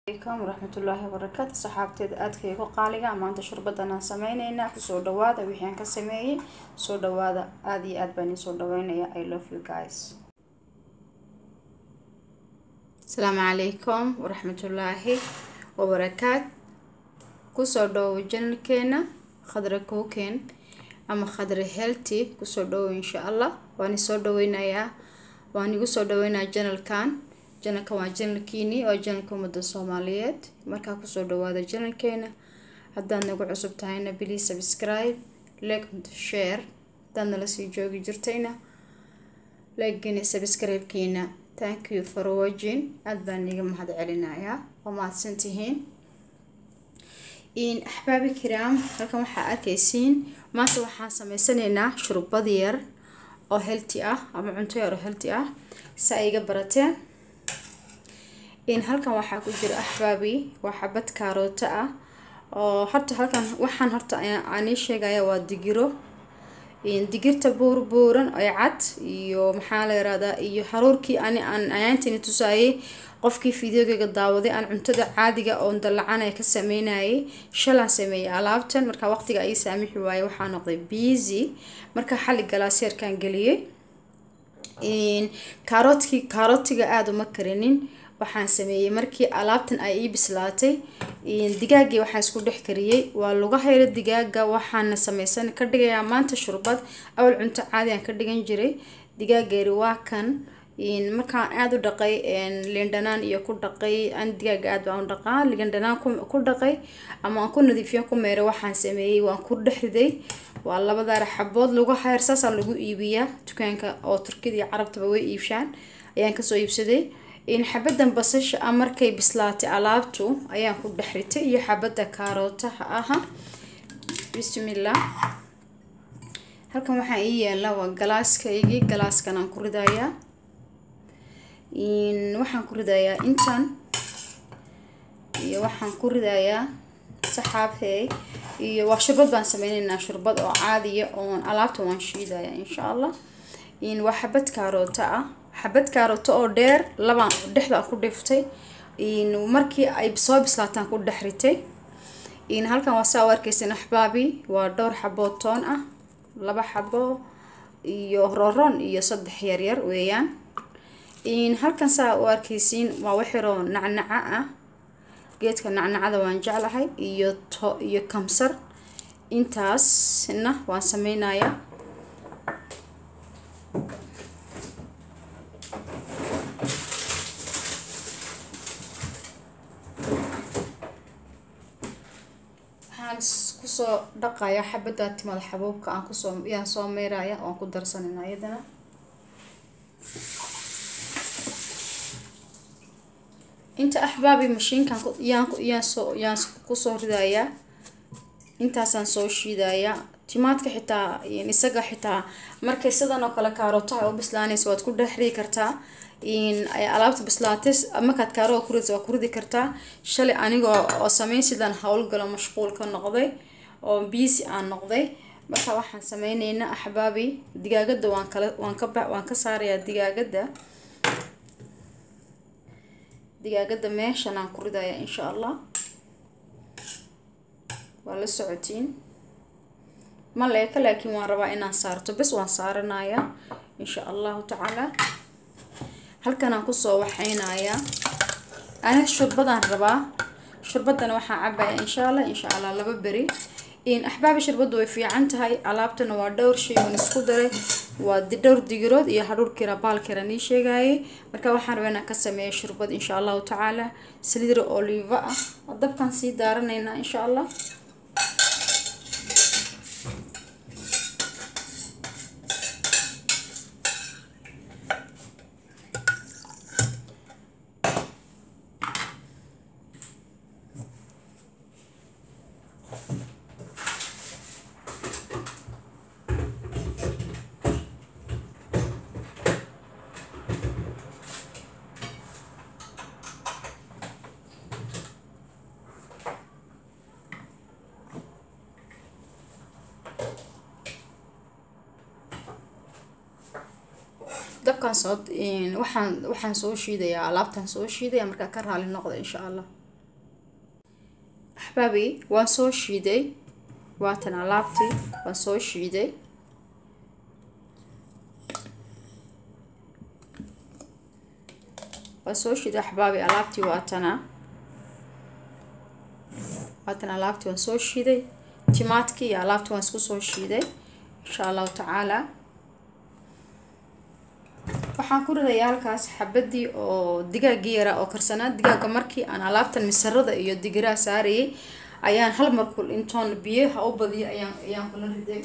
alaykum waraxmatullaahi wabarakaatu saxaabteeda aadka igu qaaliga maanta shurbadan aan sameyneynaa kusoo dhawaada wixii aan ka sameeyey soo dhawaada aada iyo aad baan iisoo dhaweynaya i love you guys asalaamu calaykum waraxmatullaahi wabarakaat kusoo dhawow janalkeena khadra cooken ama khadra healthy kusoo dhawow insha allah waan isoo dhaweynayaa waan igu soo dhaweynayaa janalkan janalka waa janalkiini oo janalka ummadda soomaaliyeed markaa kusoo dhawaada janalkeena haddaad nagu cusub tahayna please subscribe like and share haddaad nala sii joogi jirtayna like-gina subscribe-kiina thank you for watching aada baan iga mahad celinayaa waa mahadsan tihiin in axbaabi kiraam halkan waxaa arkaysiin maanta waxaan sameysanaynaa shurbad yar oo healthy ah ama cunto yar oo healthy ah si ay iga barateen in halkan waxaa ku jira axbaabi waa xabad kaarooto ah oo horta halkan waxaan horta aan ii sheegaya waa digiro digirta buur buuran oo cad iyo maxaa la yirahdaa iyo haruurkii ani aan ayaantini tusaayay qofkii fideogayga daawaday aan cuntada caadiga oo dalacanaya ka sameynayay shalaan sameeyay alaabtan marka waqtiga ay saamixi waaye waxaa noqday busy marka xalli galaaseerkaan geliyay kaaroodkii kaarootiga aada uma karinin waxaan sameeyey markii alaabtan ay ii bislaatay digaagii waxaan isku dhex kariyey waa laga hayro digaaga waxaana sameysan ka dhigayaa maanta shurbad awal cunto caadi aan ka dhigan jiray digaageeri waa kan markaan aada u dhaqay liindhanaan iyo ku dhaqay an digaaga aad baan u dhaqaa liindhanaan ku dhaqay ama aan ku nadiifiyo ku meeray waxaan sameeyey waan ku dhex riday waa labadaara xabood lagu hayr saasaan lagu iibiyaa dukaanka oo turkida iyo carabtaba way iibshaan ayaan kasoo iibsaday in xabadan basasha ah markay bislaatay alaabtu ayaan ku dhex ritay iyo xabada kaarootaha aha bismillah halkan waxaa ii yaala waa galaaskaygii galaaskan aan ku ridayaa waxaan ku ridayaa intan iyo waxaan ku ridayaa saxaabhey iyo waa shurbad baan sameyneynaa shurbad oo caadiya oon alaabta waan shiidaya insha allah waa xabad kaarooto ah xabad kaarooto oo dheer labaan dhexda ku dhiftay markii ay soo bislaataan ku dhex ritay halkan waa saa u arkeysan axbaabi waa dhowr xaboo toon ah laba xabo iyo roron iyo saddex yaryar weeyaan halkan saa u arkeysiin waa waxiroo nacnaca ah geedka nacnacada waan jeclahay iyo to iyo kamsar intaasna waan sameynaya waxaan kusoo dhaqaya xabada timada xabuubka aan kusoo yaan soo meyraya oan ku darsanayna iyadana inta axbaabi mashiinkan yaan yaan soo yaan kusoo ridayaa intaasaan soo shiidayaa timaadka xitaa isaga xitaa markay sidan oo kale kaarootaha u bislaanaysa waad ku dhex ridi kartaa ay alaabta bislaatay markaad kaaroo ku ridsa waa ku ridi kartaa shalay aniga oo sameyn sidaan howlgalo mashquul ka noqday oo biisi aan noqday marka waxaan sameyneynaa axbaabi digaagada waan kala waan ka waan ka saarayaa digaagada digaagada meeshan aan ku ridayaa insha allah waa la socotiin ma leeka laakiin waan rabaa inaan saarto bes waan saaranayaa insha allahu tacaala halkan aan kusoo waxeynayaa aniga shurbadaan rabaa shurbadana waxaan cabaya insha allah insha allah laba beri axbaabi shurbaddu way fiican tahay alaabtana waa dhowr shay oon isku daray waa dhowr digirood iyo hadhuurkira baalkira nii sheegayay marka waxaan rabaa inaan ka sameeya shurbad insha allahu tacaala saliidra oliva ah dabkaan sii daaranaynaa insha allah dabkaan soo waxaan waxaan soo shiidayaa alaabtaan soo shiidaya markaa ka raali noqda insha allah axbaabi waan soo shiiday waatan alaabtii waan soo shiiday waan soo shiiday axbaabi alaabtii waatana waatan alaabtii waan soo shiiday timaadkii iyo alaabtii waan isku soo shiiday insha allahu tacaala waxaan ku ridayaa halkaas xabadii oo digaagii yaraa oo karsanaa digaaga markii aan alaabtan misarada iyo digiraha saarayay ayaan hal markul intoon biyaha u badiyay ayaan ayaan kula riday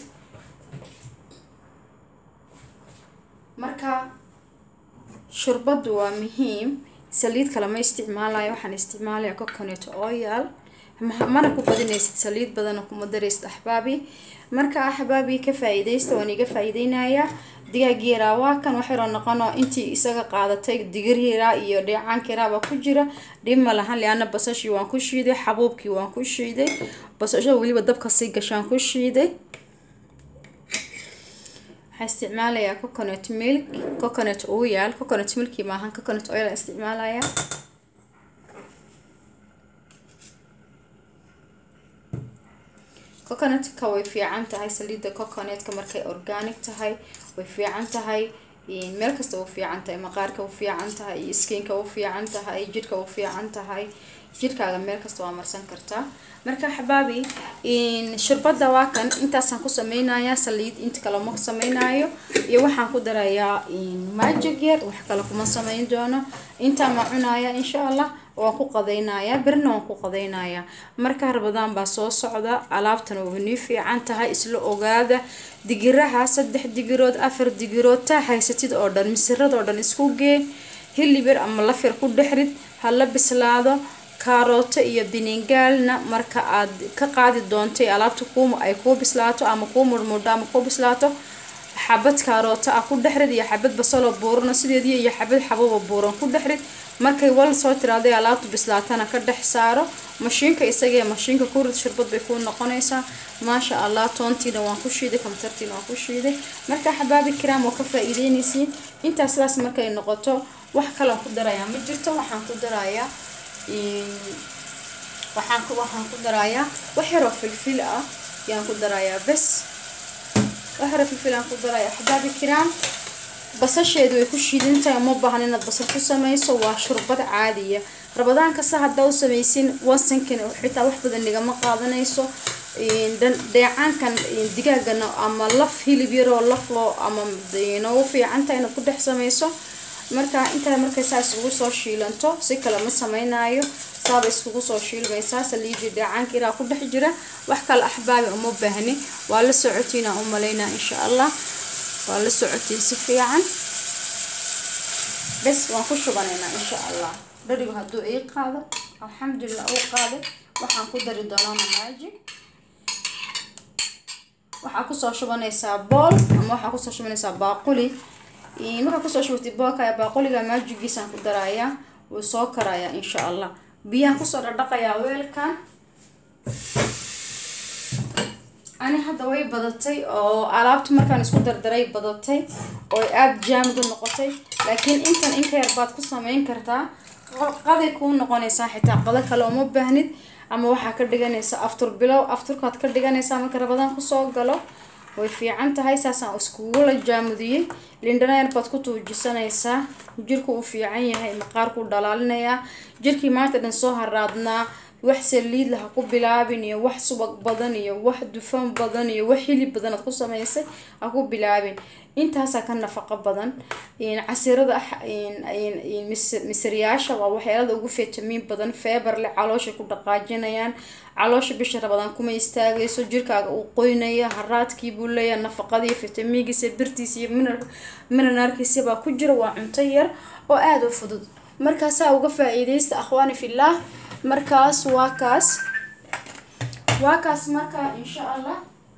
marka shurbadu waa muhiim saliid kale ma isticmaalayo waxaan isticmaalaya coconut oil mana ku badinaysid saliid badana kuma daraysid axbaabi marka axbaabi ka faa-iideysta waan iga faa-iideynayaa digaag yaraa waa kan waxayro noqono intii isaga qaadatay digir yaraa iyo dheecaanka yaraabaa ku jira dhib ma lahan liana basashii waan ku shiiday xabuubkii waan ku shiiday basasho weliba dabka sii gashaan ku shiiday waxaan isticmaalayaa coconut milk coconut oil coconut milki maahan coconut oil aan isticmaalayaa coconutka way fiican tahay saliidda coconutka markay organic tahay way fiican tahay meel kasta u fiican tahay maqaarka u fiican tahay iyo skinka u fiican tahay jidhka u fiican tahay jidhkaaga meel kasta waa marsan kartaa marka xabaabi shurbada waa kan intaasaan ku sameynayaa saliid inta kale ma sameynayo iyo waxaan ku darayaa magic yar wax kale kuma sameyn doono intaa ma cunaya insha allah waan ku qadaynayaa berina waan ku qadaynayaa marka rabadaan baa soo socda alaabtan waa nii fiican tahay isla ogaada digiraha saddex digirood afar digirood taa haysatid oo dhan misirada oo dhan isku gee hilibir ama lafir ku dhexrid hala bislaado kaarooto iyo biningaalna marka aad ka qaadi doontay alaabta ku ay kuu bislaato ama kuu murmudho ama kuu bislaato xabad kaarooto ah ku dhexrid iyo xabad basaloo buurano sideedii iyo xabad xabuuba buuran ku dhexrid markay wal soo tiraaday alaabta bislaatana ka dhex saaro mashiinka isagee mashiinka ku rid shurbad bay kuu noqonaysaa maasha allah toontiina waan ku shiiday kamtartiina waan ku shiiday marka xabaabi kiraam oo ka faa-iideynaysiin intaa sidaas markay noqoto wax kalean ku darayaa ma jirto waxaan ku darayaa waxaan ku waxaan ku darayaa wax yaroo filfil ah yaan ku darayaa bes wax yaroo filfil aan ku darayaa xabaabi kiraam basasheedu way ku shiidantahay uma baahan inaad basal ku sameyso waa shurbad caadiya rabadaan kasta haddaa u sameysin wasankan xitaa wax badan nigama qaadanayso dheecaankan digaagana ama laf hilib yaroo laf loo ama noogu fiicantahay inaad ku dhex sameyso marka intaa markay saa iskugu soo shiilanto si kale ma sameynayo saaba iskugu soo shiilmaysaa saliidii dheecaanka iraa ku dhex jira wax kale axbaabi uma baahni waa la socotiinaa u malaynaa insha allah waa la socotay si fiican bes waan ku shubanaynaa insha allah dharigu hadduu ii qaado alxamdulilah uu qaaday waxaan ku dari doonaa mamaaji waxaa kusoo shubanaysaa bool ama waxaa kusoo shubanaysaa baaquli markaa kusoo shubatay boolka baaquliga maajigiisaan ku darayaa wuu soo karayaa insha allah biyaan kusoo dhadhaqayaa weelkan ani hadda way badatay oo alaabta markaan isku dardaray badatay oo aada jaamid u noqotay laakiin intan inka yar baad ku sameyn kartaa qaday kuu noqonaysaa xitaa qado kale uma baahnid ama waxaa ka dhiganaysa aftur bilow afturkaad ka dhiganaysaa marka rabadaan kusoo galo way fiican tahay saasaan iskugula jaamudiyey lindhanayar baad ku tuujisanaysaa jirku uu fiican yahay maqaarkuu dhalaalinayaa jirkii maanta dhan soo haraadnaa wax saliid lah ha ku bilaabin iyo wax subag badan iyo wax dufan badan iyo wax hilib badan aad ku samaysay ha ku bilaabin intaasaa ka nafaqo badan casirada misiryaasha waa waxyaalada ugu fitamiin badan feebar leh calooshay ku dhaqaajinayaan caloosha bisha rabadaan kuma istaagayso jirkaaga uu qoynaya haraadkii buu leeyahay nafaqadii fitamiinkiisa birtiisa iyo minarkiisa baa ku jira waa cunto yar oo aada u fudud markaasaa uga faa-iideysta akhwaani fillaah markaas waa kaas waa kaas markaa insha allah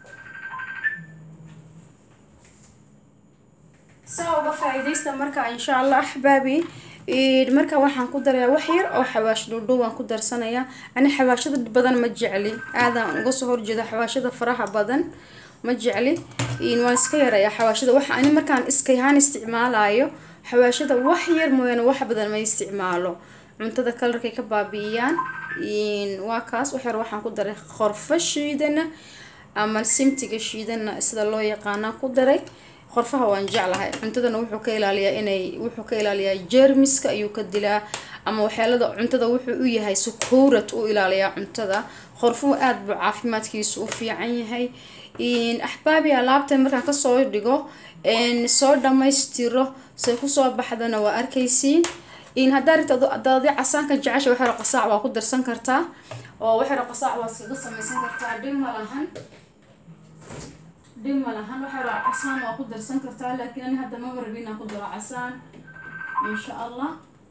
saa uga faa-iideysta markaa insha allah axbaabi marka waxaan ku darayaa wax yar oo xawaash dhuudhow waan ku darsanayaa ani xawaashada badan ma jecli aadaan uga soo horjeeda xawaashada faraha badan ma jecli waan iska yarayaa xawaashada waxa ani markaan iskayahaan isticmaalayo xawaashada wax yar mooyaane wax badan ma isticmaalo cuntada kalarkay ka baabi'iyaan waa kaas waxyar waxaan ku daray qorfo shiidana ama simtiga shiidana sida loo yaqaanaa ku daray qorfaha waan jeclahay cuntadana wuxuu ka ilaaliyaa inay wuxuu ka ilaaliyaa jeermiska ayuu ka dilaa ama waxyaalada cuntada wuxuu u yahay sukuurad u ilaaliyaa cuntada qorfuhu aada buu caafimaadkiisu u fiican yahay axbaabi alaabtan markaan kasoo dhigo soo dhamaystiro say kusoo baxdana waa arkaysiin haddaa rita adaadi casaanka jecesha waxyaro qasaac waa ku darsan kartaa oo waxyaro qasaac waa iskaga samaysan kartaa dhib ma lahan dhib ma lahan waxyaro casaan waa ku darsan kartaa laakiin ani hadda maba rabi inaan ku daro casaan insha allah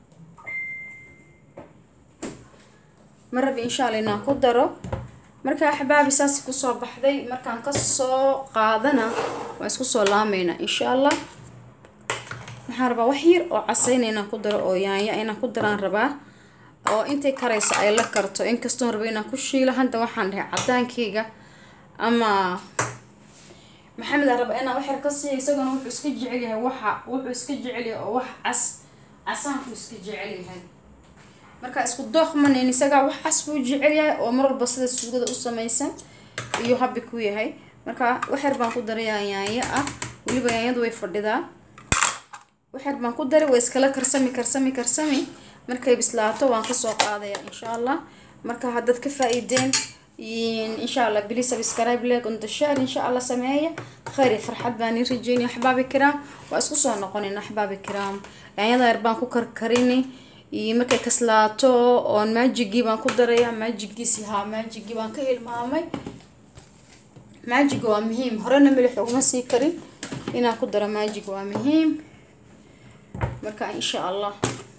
ma rabi insha allah inaan ku daro marka axbaabi saas kusoo baxday markaan kasoo qaadana waa isku soo laameynaa insha allah waxaan rabaa wax yar oo casayna inaan ku daro oo yaanya inaan ku daraan rabaa oo intay karaysa ay la karto inkastoon raba inaan ku shiilo hadda waxaan dhahay cadaankeyga ama maxamed aan rabaa inaan wax yar ka siiya isagana wuxuu iska jecel yahay waxa wuxuu iska jecel yahay oo wax cas casaanku iska jecel yahay marka isku dooq maneyn isagaa wax cas buu jecel yahay oo mar walba sida suugada u samaysan iyo habbi ku yahay marka wax yar baan ku darayaa yaanyo ah weliba yaanyadu way fadhidaa waxyar baan ku daray waa iskala karsami karsami karsami markay bislaato waan kasoo qaadaya insha allah marka haddaad ka faa-iideen insha allah bili subscribe leg on the share insha allah sameeya khayr iyo farxad baan ii rajeynaya axbaabi kiraam waa isku soo noqonayna axbaabi kiraam yaanyada yar baan ku karkarini markay kaslaato oon maajigii baan ku daraya maajigiisi haa maajigii baan ka hilmaamay maajiga waa muhiim horena milix uguma sii karin inaan ku daro maajiga waa muhiim marka insha allah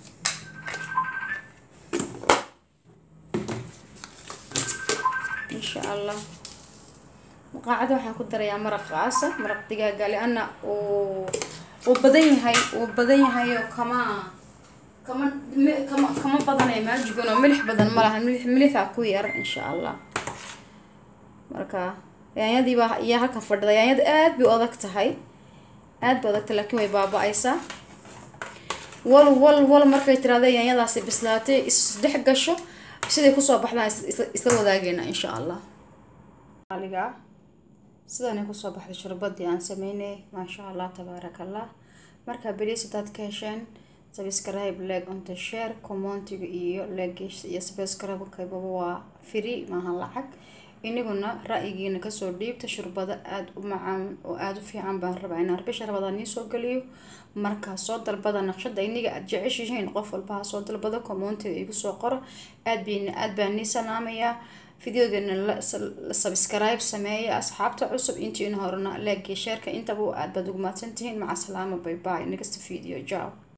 insha allah maqaacada waxaan ku darayaa maraq qaasa maraq digaaga liana uu uu badan yahay uu badan yahay oo kama kama kama kama badanay maajigun oo milix badan ma laha milix milixaa ku yar insha allah marka yaanyadii baa iyaa halkan fadhida yaanyada aada bay adag tahay aada bay adagtahay laakiin way baaba-aysaa wal wal wal markay tiraada yaanyadaasi bislaatay isdhex gasho siday kusoo baxdaan isla wadaageena insha allah aliga sidaanay kusoo baxday shurbadii aan sameynay maasha allah tabaaraka allah marka beliis hadaad ka hesheen subscribe leg onto share commentiga iyo legish iyo subscribe-kaybaba waa free maaha lacag iniguna ra-yigiina kasoo dhiibta shurbado aada u macaan oo aada u fiican baan rabaa inaan bisha rabadaan nii soo geliyo markaa soo dalbada naqshada iniga aada jeceshihiin qof walbaha soo dalbado commontiga igu soo qoro aad bin aad baan nii salaamayaa videogeena la subscribe sameeya asxaabta cusub intiina horena leegii sheerka intaba aad baad ugu mahadsantihiin maca salaama bay bay next video jaw